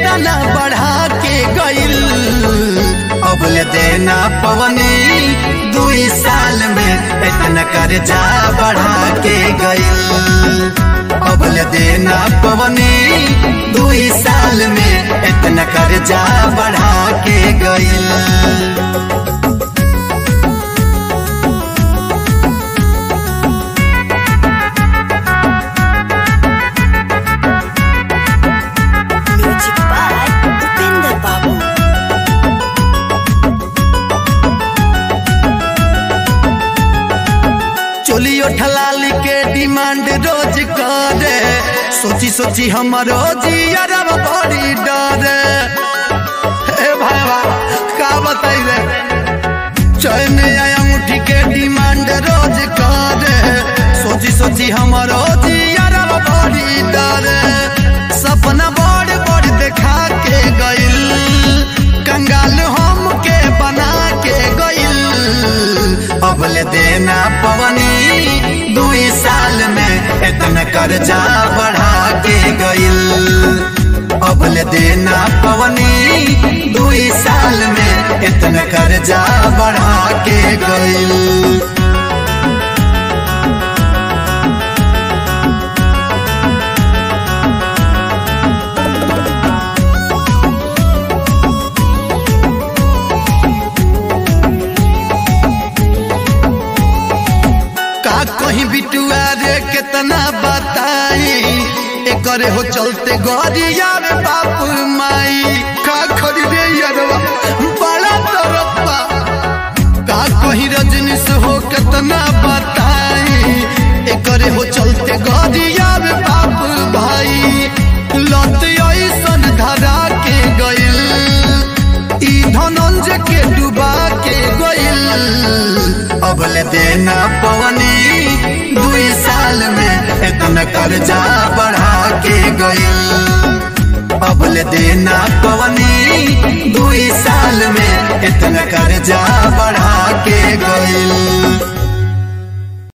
देना बढ़ा के गइल अबल देना पवनी दुई साल में इतना कर्जा बढ़ा के गइल अबल देना पवनी दुई साल में इतना कर्जा बढ़ा के गइल Music by Upinder Babu. चोलियो ठलाली के डिमांड रोज करे सोची सोची हमारो जियरब बड़ी डरे हे भाईवा का बताई रे चैन आया मुठी के डिमांड रोज करे सोची सोची हमारो जियरब बड़ी डरे सपना बड़ बड़ देखा के गइल कंगाल हम के बना के गइल अबल देना पवनी दुई साल में इतना कर्जा बढ़ा के गइल अबल देना पवनी दुई साल में इतना कर्जा बढ़ा के गइल का कहीं बिटुआ रे कितना बताई एकरे हो चलते गरिया रे बाप माई का खरी रे यरवा बड़ा तरप्पा का कहीं रजनीश हो कितना बताई एकरे हो चलते गरिया रे बाप भाई लत ऐसन धरा के गइल ई धनंजय के डुबा के गइल अबल देना पवनी दुई साल में इतना कर्जा बढ़ा के गइल अबल देना पवनी दुई साल में इतना कर्जा बढ़ा के गइल